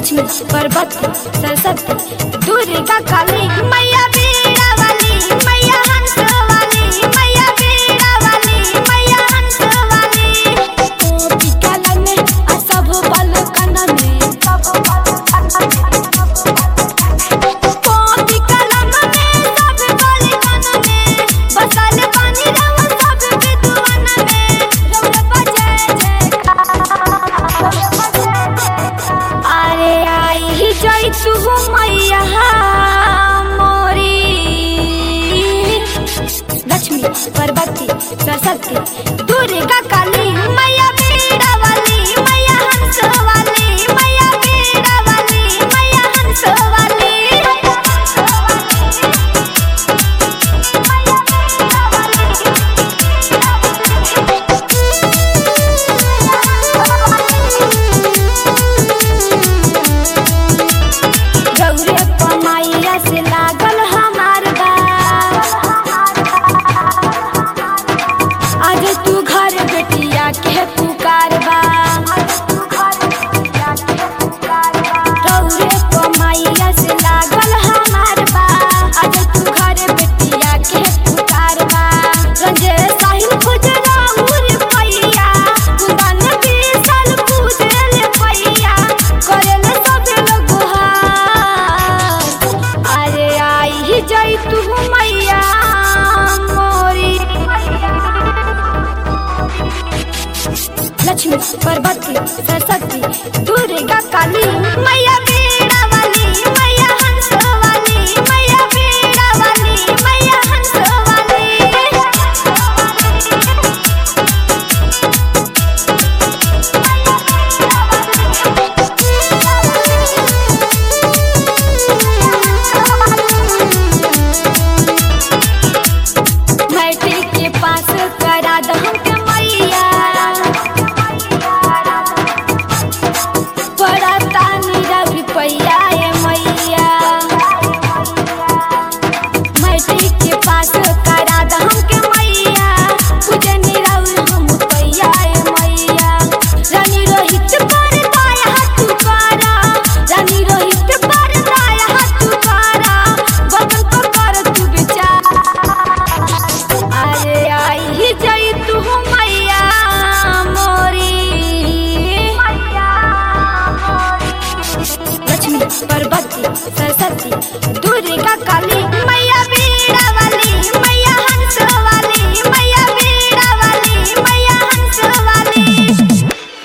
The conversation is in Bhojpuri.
लक्ष्मी पार्वती सरस्वती दुर्गा काली मैया बीड़ा वाली मैया हंस वाली मैया बीड़ा वाली मैया हंस वाली गोपी कलन में आ सब बालकन में गोपी कलन में सब बालकन में बसल पानी रव सब विद्वान में रौरव जय जयकार अरे आई ही जाई तू मैया मोरी लक्ष्मी पार्वती सरस्वती दुर्गा काली मैया बीड़ा वाली मैया हंस वाली मैया बीड़ा वाली मैया हंस वाली गौरे कमाइया से लागल हमार बा आज तू घर बेटिया के पुकार बा गौरे कमाइया से लागल हमार बा आज तू घर बेटिया के पुकार बा रंजे साहिल खुजरा उर पैया कुंदन बीसल पूजल पैया करेल सब लोग हार अरे आई ही जाई तू मैया मोरी लक्ष्मी पार्वती सरस्वती दुर्गा काली मैया बीड़ा वाली मैया हंस वाली मैया बीड़ा वाली मैया हंस वाली मैट्रिक के पास करा द हमके मैया पड़ता नीरा रुपैया ए मैया मैट्रिक के पास करा द हमके मैया पूजे नीरा हम पैया ए मैया रानी रोहित पर दाया हाथ करा रानी रोहित पर दाया हाथ करा बगल को कर तू विचार अरे आई ही जाई तू मैया मोरी लक्ष्मी पार्वती सरस्वती दुर्गा काली मैया बीड़ा